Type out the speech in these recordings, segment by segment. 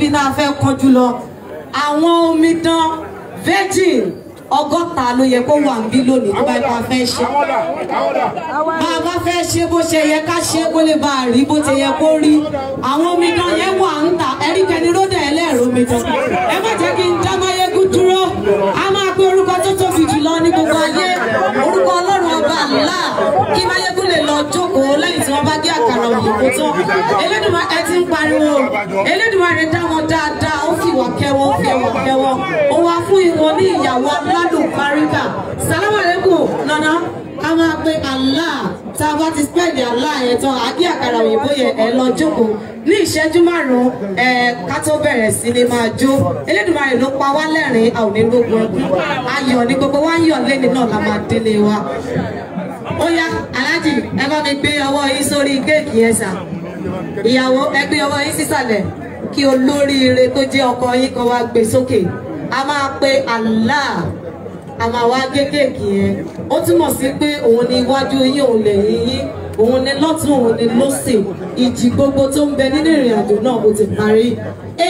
níbi náà fẹ́ kọjú lọ àwọn omidan virgin ọgọ́ta ló yẹ kó wà níbí lónìí tó bá yẹ ká fẹ́ ṣe bá a bá fẹ́ ṣe bó ṣe yẹ ká ṣe kó lè bá a rí bó ṣe yẹ kó rí àwọn omidan yẹn wà ń tà ẹ̀rí kẹni ródà ẹlẹ́rọ omidan ẹ má jẹ́ kí n dá máyégún dúró a máa pe orúkọ tó tóbi jùlọ ní gbogbo ayé orúkọ ọlọ́run ọba àlá kí máyégún lè lọ jókòó lẹ́yìn tí wọ́n bá gé àkàrà òyìnbó tán elédùnmá ẹ ti ń pariwo elédùnmá rẹ dá wọn dáadáa ó fi ìwà kẹwọn ó fi ẹwà kẹwọn ó wá fún ìwọ ní ìyàwó aládùn paríkà sàlámà lẹ́kùn nana ká máa pe Allah tá a bá ti spẹ́ẹ̀dì Allah yẹn tán àgé àkàrà òyìnbó yẹn ẹ lọ jókòó ní ìṣẹ́jú márùn-ún ẹ ká tó bẹ̀rẹ̀ sí ni máa jó Elédùmarè ló pa wá lẹ́rìn-ín a ò ní gbogbo ẹkún ayọ̀ ní gbogbo wa ń yọ̀ lẹ́ni náà la máa délé wa ó yá aláàjì ẹ bá mi gbé ọwọ́ yín sórí kéèkì yẹn sà ìyàwó ẹ gbé ọwọ́ yín sísàlẹ̀ kí olóríire tó jẹ́ ọkọ yín kan wá gbé sókè a máa pe Allah a máa wá gé kéèkì yẹn ó túmọ̀ sí pé òun ni iwájú yín òun lẹ́yìn yín òun ni lọ́tún òun ni lọ́sì ìjì gbogbo tó ń bẹ nínú ìrìn àjò náà ó ti parí a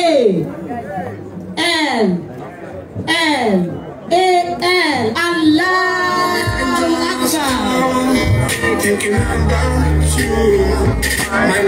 l l a l Allah Akbar. Thinking about you, my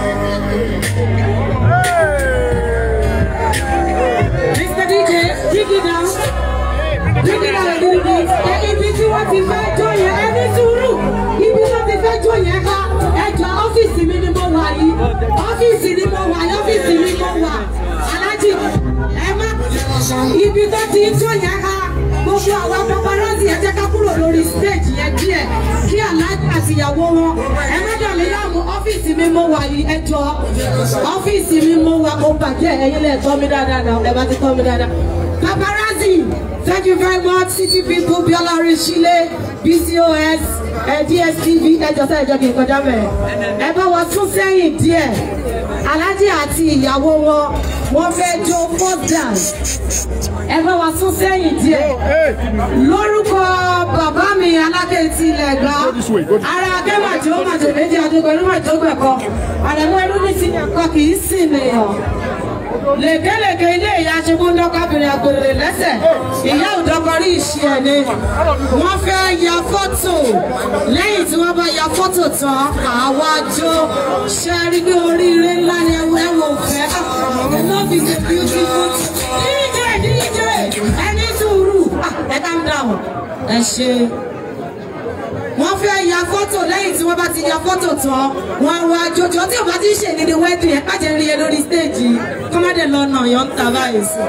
Mr. DJ, bring it down. Bring it down a little bit. Ẹ ibi tí wọ́n ti fẹ́ jó yẹn, ẹ ní sùúrù. Ibi tí wọ́n ti fẹ́ jó yẹn ká. Ẹ jọ ọ́fíìsì mi ni mo wà yìí. Ọ́fíìsì ni mo wà yìí, ọ́fíìsì mi mo wà. Alájì, ẹ má. Ibi tó ti jó yẹn ká. Gbogbo àwọn paparazzi ẹ jẹ́ ká kúrò lórí stage yẹn díẹ̀. Kí Aláàjì àti ìyàwó wọn. Ẹ má dàlẹ́ láàmú ọ́fíìsì mi mo wà yìí, ẹ jọ. Ọ́fíìsì mi mo wà, ó bàjẹ́ ẹ̀yin lẹ̀ tọ́ mi dáadáa náà, ẹ bá ti tọ́ mi dáadáa. Paparazzi, thank you very much, City People, Biola Rishile, BCOS, uh, DSTV, ẹjọ́ sẹ́ ẹjọ́ kì í kọjá bẹ̀rẹ̀. Ẹ bá wọn tún sẹ́yìn díẹ̀. Aláàjì àti ìyàwó wọn, wọ́n fẹ́ jó first dance. Ẹ bá wọn tún sẹ́yìn díẹ̀. Lórúkọ bàbá mi alákẹ́tì ilẹ̀ gbá. Ara akẹ́màjò màjò méjì adégbẹ̀rún màjò gbẹ̀kọ. Àrẹ̀mú ẹrú ní sí ẹ̀kọ́ kì í sìn nìyàn lèkélèké ilé ìyá ṣubú ńdọ́kọ́bìnrin àgbèrè lẹ́sẹ̀ ìyá òdọ́kọrí ìṣe ẹ̀ ni wọ́n fẹ́ ya fọ́tò lẹ́yìn tí wọ́n bá ya fọ́tò tán àwa jó ṣe rí pé oríire ńlá ni ẹwọ ẹwọ òfẹ́ love is a beautiful DJ DJ ẹni sùúrù ẹ calm down ẹ ṣe wọ́n fẹ́ ya fọ́tò lẹ́yìn tí wọ́n bá ti ya fọ́tò tán wọ́n wá jọjọ tí o bá ti ń ṣe ní ní wedding ẹ̀ kájẹ́ rí ẹ lórí stage kọ́mọ́dé lọ́nà yọ̀ ń ta báyìí sí.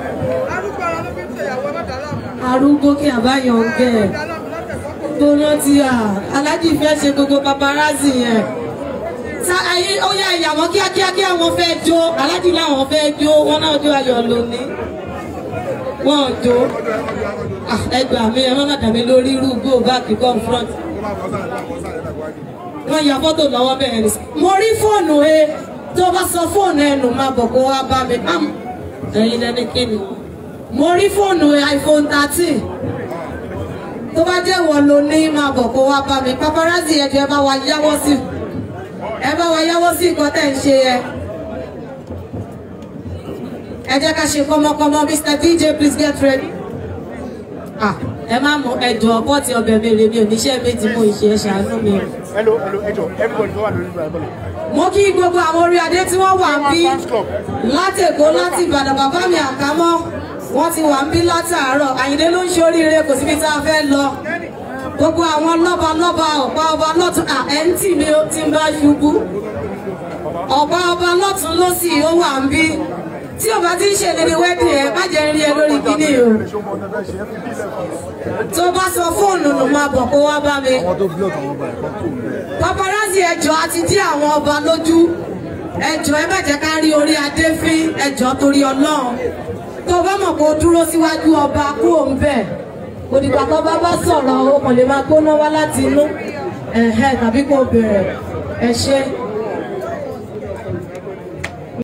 arúgbó kí àbáyọ̀ ń gẹ̀ tó rántí à aláàjì fẹ́ ṣe gbogbo paparazzi yẹn sa ayé ó yá ìyàwó kíákíá kí àwọn fẹ́ jó aláàjì làwọn fẹ́ jó wọn náà jó ayọ̀ lónìí wọn ò jó ẹ gbà mí ẹ má má dà mí lórí irú go back confront wọ́n ya fọ́tò lọ́wọ́ bẹ́ẹ̀ ni. mo rí fóònù ẹ tó bá sọ fóònù ẹ nù máa bọ̀ kó wá bá mi. ẹ̀yin lẹ́ni kíni. mo rí fóònù ẹ iphone thirteen tó bá jẹ́ wọ́n ló ní máa bọ̀ kó wá bá mi. paparazzi ẹ̀jọ̀ ẹ bá wa yáwọ́ sí ẹ bá wa yáwọ́ sí nǹkan tẹ̀ ń ṣe ẹ. ẹ jẹ́ ká ṣe kọ́mọkọ́mọ Mr DJ please get ready. ah ẹ má mọ ẹdùn ọkọ tí ọbẹ̀ mi rè mi ò níṣẹ́ méjì mo ìṣe ẹ ṣàánú mi o. hello hello ẹjọ everybody tó wà lórí ìgbà ẹgbẹ́ mo kí gbogbo àwọn orí adé tí wọ́n wà ń bí láti Èkó láti Ìbàdàn bàbá mi àkámọ́ wọ́n ti wà ń bí látàárọ̀ Àyìndé ló ń ṣe oríire kò síbi tá a fẹ́ lọ gbogbo àwọn lọ́ba lọ́ba ọ̀pá ọba lọ́tún à ẹ̀ ń tì mí ó ti ń bá ṣubú ọ̀pá ọba lọ́tún ló sì ó wà ń bí tí o bá ti ń ṣe lédè wẹ́dì ẹ̀ má jẹ́ rí ẹ lórí kíní o tó bá sọ fóònù nù máa bọ̀ kó wá bá mi paparazzi ẹjọ́ àti dí àwọn ọba lójú ẹjọ́ ẹ má jẹ́ ká rí orí adé fín ẹjọ́ torí ọlọ́run tó bá mọ̀ kó dúró síwájú ọba kú òun bẹ̀ òdìgbà tó bá bá sọ̀rọ̀ o kò lè máa gbóná wá láti inú ẹ̀hẹ́ tàbí kó bẹ̀rẹ̀ ẹ ṣe.